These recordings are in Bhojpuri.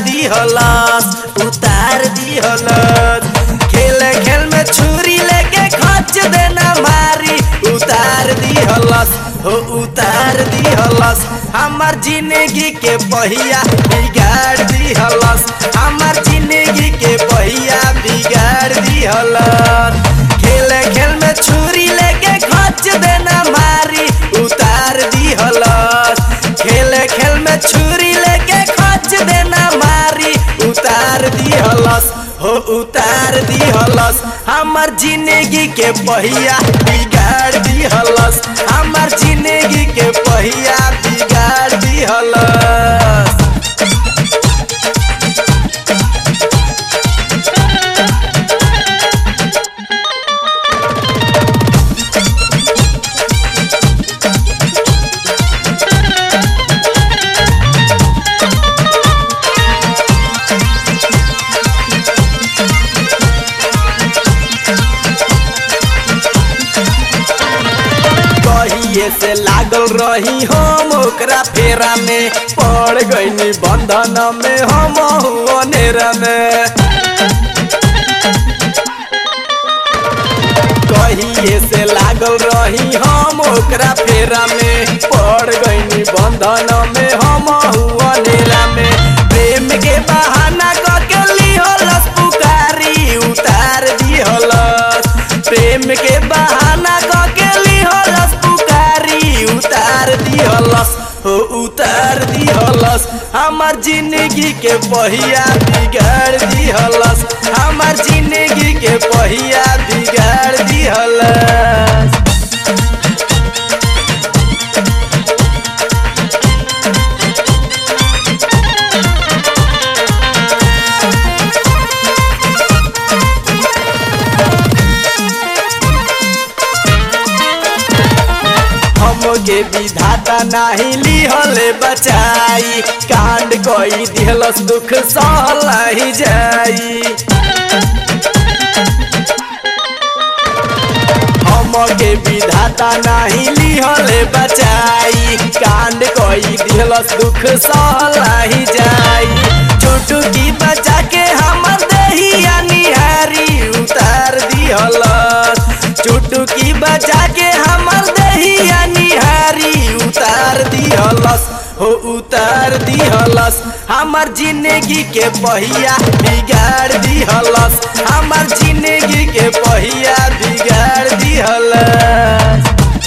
दिहलस उतार दिहलस खेल खेल में छुरी लेके खच देना मारी उतार दिहलस हो उतार दिहलस हमार जिंदगी के पहिया बिगाड़ दिहलस हमार जिंदगी के पहिया बिगाड़ दिहलस खेल खेल में छुरी लेके खच देना मारी उतार दिहलस खेल खेल में छुरी लेके खच देना मारी उतार दिहलस हो उतार दिहलस हमार जिंदगी के पहिया बिगाड़ दिहलस हमार जिंदगी के पहिया बिगाड़ दिहलस कहिए से लागल रही हम ओकरा फेरा में पड़ गईनी बंधन में हम अनेरा में कहिए से लागल रही हम ओकरा फेरा में पड़ गईनी बंधन में हम अनेरा में प्रेम के बहाना कके लिहलस पुकारी उतार दिहलस प्रेम के बहाना कके लिहलस पुकारी उतार दिहलस हो उतार दिहलस हमार जिंदगी के पहिया बिगाड़ दिहलस हमार जिंदगी के पहिया बिगाड़ दिहलस हमके विधाता नाही लिहले बचाई कांड कोई दिहलस दुख सहलाई जाई हमके विधाता नाही लिहले बचाई कांड कोई दिहलस दुख सहलाई जाई छोटू की बचा के हमर दहिया निहारी उतार दिहलस छोटू की बचा के हमर दहिया निहारी उतार दिहलस हो उतार दिहलस हमार जिंदगी के पहिया बिगाड़ दिहलस हमार जिंदगी के पहिया बिगाड़ दिहलस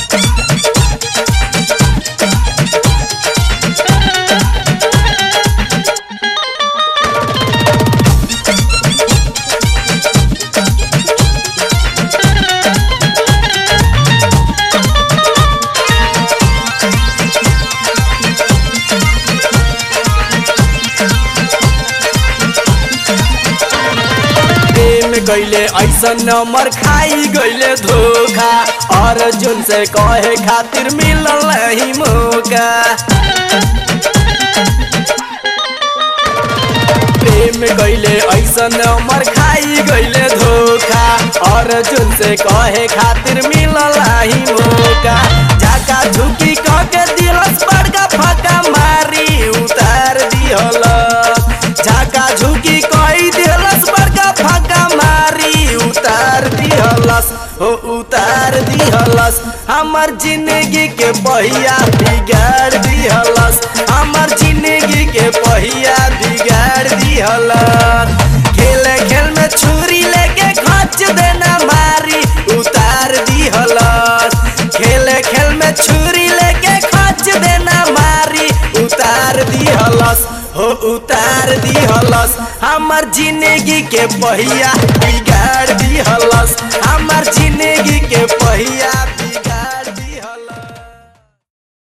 प्रेम गईले ऐसन नंबर खाई गईले धोखा अर्जुन से कहे खातिर मिलल नहीं मौका प्रेम गईले ऐसन नंबर खाई गईले धोखा अर्जुन से कहे खातिर मिलल नहीं मौका झाका झुकी कह के दिलस बड़का फका मारी उतार दिहलस झाका झुकी कही दिहलस बड़का फका मारी उतार दिहलस हो उतार दिहलस हमर जिंदगी के पहिया बिगाड़ दिहलस हमर जिंदगी के पहिया बिगाड़ दिहलस खेल खेल में छुरी लेके खच देना मारी उतार दिहलस खेल खेल में छुरी लेके खच देना मारी उतार दिहलस हो उतार दिहलस हमर जिंदगी के पहिया बिगाड़ दिहलस हमर जिंदगी के पहिया बिगाड़